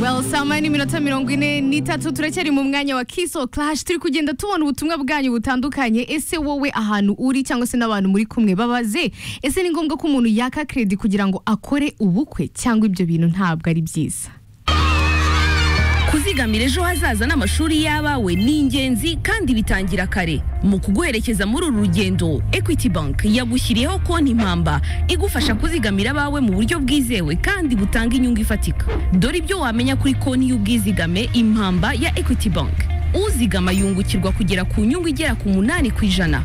well sama n'iminota mirongo ine n'itatu turacyari mu mwanya wa kiso clash turi kugenda tubona ubutumwa bwanyu butandukanye ese wowe ahantu uri cyangwa se n'abantu muri kumwe babaze ese ni ngombwa ko umuntu yaka kredi kugira ngo akore ubukwe cyangwa ibyo bintu ntabwo ari byiza kuzigamira ejo hazaza n'amashuri y'abawe ni ingenzi kandi bitangira kare mu kuguherekeza muri uru rugendo equity bank yagushyiriyeho konti impamba igufasha kuzigamira abawe mu buryo bwizewe kandi butanga inyungu ifatika dore ibyo wamenya kuri konti y'ubwizigame impamba ya equity bank uzigama yungukirwa kugera ku nyungu igera ku munani ku ijana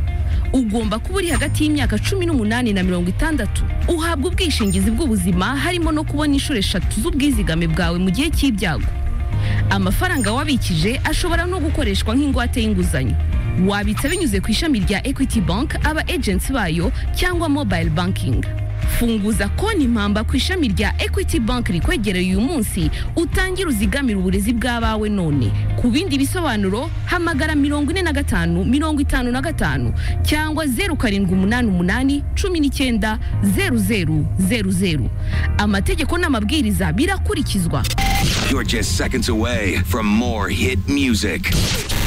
ugomba kuba uri hagati y'imyaka cumi n'umunani na mirongo itandatu uhabwa ubwishingizi bw'ubuzima harimo no kubona inshuro eshatu z'ubwizigame bwawe mu gihe cy'ibyago amafaranga wabikije ashobora no gukoreshwa nk'ingwate y'inguzanyo wabitsa binyuze ku ishami rya equity bank aba agents bayo cyangwa mobile banking funguza konti impamba ku ishami rya equity bank rikwegereye uyu munsi utangire uzigamire uburezi bw'abawe none ku bindi bisobanuro hamagara mirongo ine na gatanu mirongo itanu na gatanu cyangwa zeru karindwi umunani umunani cumi n'icyenda zeru zeru zeru zeru amategeko n'amabwiriza birakurikizwa You're just seconds away from more hit music.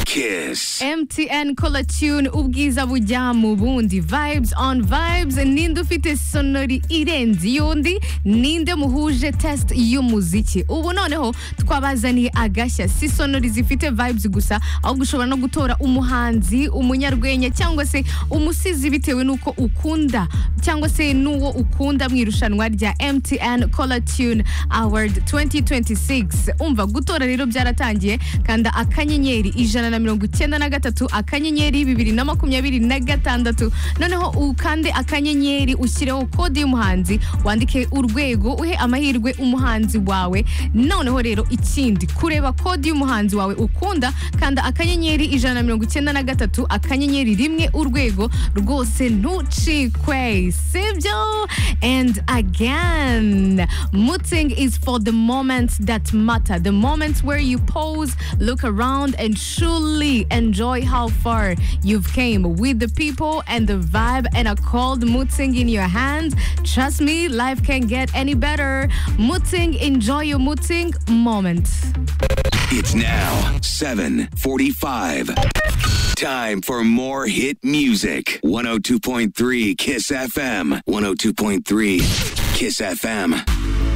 Kiss. MTN Color Tune ubwiza bujya mu bundi vibes on vibes ninde ufite sonori irenze iy'undi ninde muhuje test y'umuziki ubu noneho twabazaniye agashya si sonori zifite vibes gusa ahubwo ushobora no gutora umuhanzi umunyarwenya cyangwa se umusizi bitewe n'uko ukunda cyangwa se n'uwo ukunda mu irushanwa rya MTN Color Tune Award 2026 umva gutora rero byaratangiye kanda akanyenyeri ijana na na mirongo icyenda na gatatu akanyenyeri bibiri na makumyabiri na gatandatu noneho ukande akanyenyeri ushyireho kode y'umuhanzi wandike urwego uhe amahirwe umuhanzi wawe noneho rero ikindi kureba kode y'umuhanzi wawe ukunda kanda akanyenyeri ijana na mirongo icyenda na gatatu akanyenyeri rimwe urwego rwose ntucikwe sibyo and again muting is for the moments that matter the moments where you pause look around and truly truly enjoy how far you've came with the people and the vibe and a cold mutzing in your hand. Trust me, life can get any better. Mutzing, enjoy your mutzing moment. It's now 745. Time for more hit music. 102.3 Kiss FM. 102.3 Kiss FM.